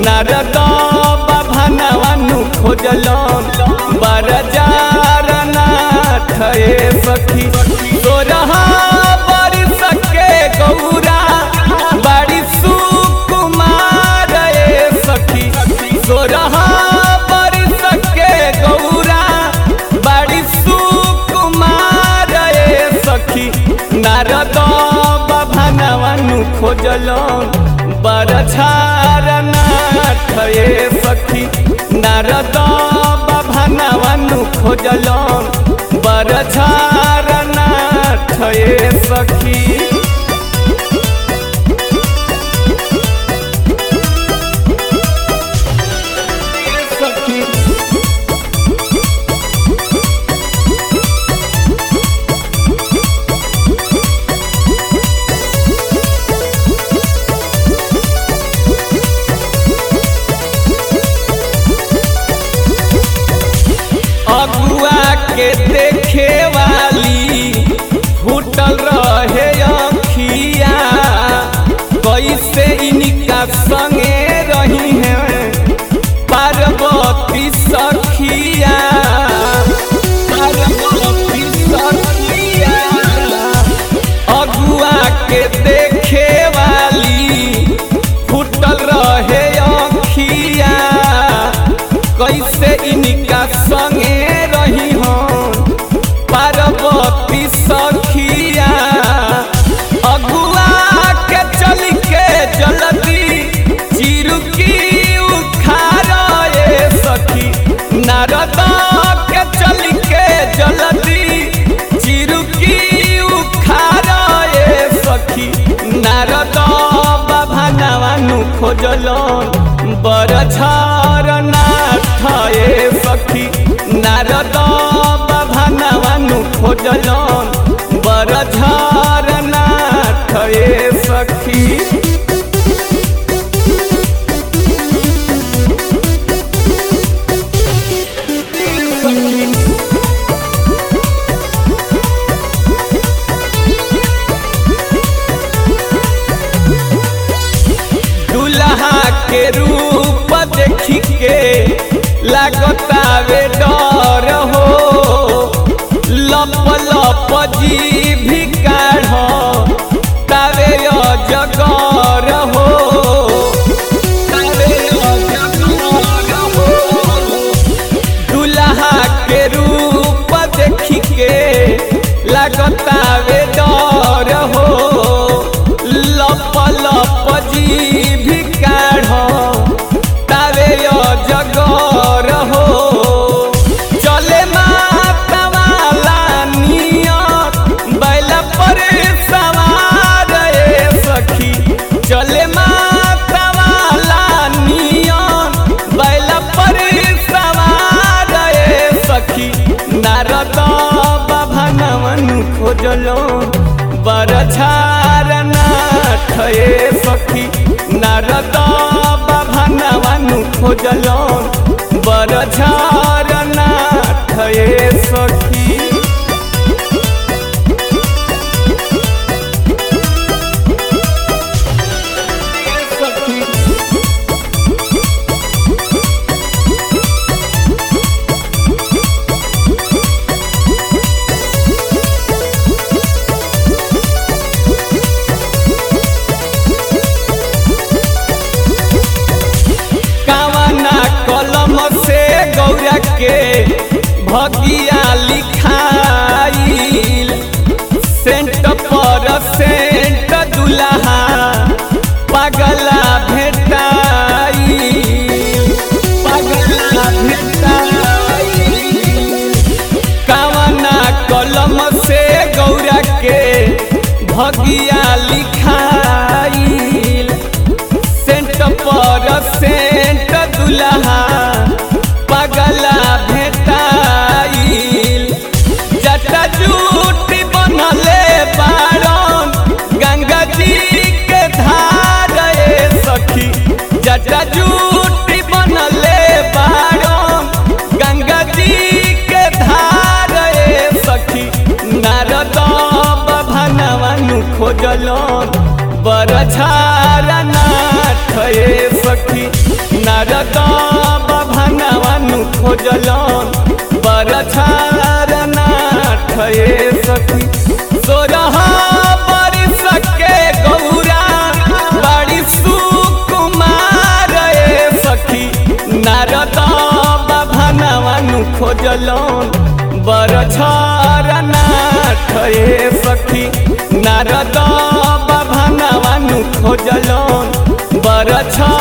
नारद बाभानवानु खोजलन बरजार नाथ ए सखी सोरहा बरिस के गौरा बड़ी सुकुमार ए सखी सोरहा बरिस के गौरा बड़ी सुकुमार ए सखी नारद बाभानवानु खोजलन बरछार नाथ ए सखी नारद बाभानवानु खोजलन बरछार नाथ ए सखी सखी अगुआ के देखे वाली फूटल रहे अखिया कैसे इनका संगे रही है पार्वती सखिया पार्वती सखिया अगुआ के देखे वाली फूटल रहे अखिया कैसे इनका संगे रही हो पार्वती सखिया अगुआ के चल के जल्दी चिरुकी उखाड़ ए सखी नारद के चल के जल्दी चिरुकी उखाड़ ए सखी नारद बाबा नवानु खोजलन बरछार नाथ ए सखी नारद बाबा नवानु खोजलन बरछार नाथ ए सखी दुल्हा के रूप देखी के लगतावे डर हो लप लप जी भी काढ़ तावे अजगर हो तावे अजगर हो दुल्हा के रूप देखी के लगतावे डर हो लप लप जी भी काढ़ तावे अजगर हो चले माता वाला नियत बैल पर सवार ए सखी चले माता वाला नियत बैल पर सवार ए सखी नारद बाबा नवन खोजलो बरछार नाथ ए सखी नारद बाबा नवन खोजलो बरछार नाथ ए सखी सखी कावना कलम से गौरा के भगिया लिखाइल सेंट पर सेंट दुल्हा पगला भेटाइल पगला भेटाइल कावना कलम से गौरा के भगिया लिखाइल सेंट पर सेंट दुल्हा पगला भेटाइल जटा जूटी बनले बारन गंगा जी के धार ए सखी जटा जूटी बनले बारन गंगा जी के धार ए सखी नारद भनवानु खोजलन बरछार नाथ ए सखी नारद बभनवनु खोजलन बरछार नाथ ए सखी सोरह बरिस के गौरा बड़ी सुकुमार ए सखी नारद बभनवनु खोजलन बरछार नाथ ए सखी नारद बभनवनु खोजलन बरछार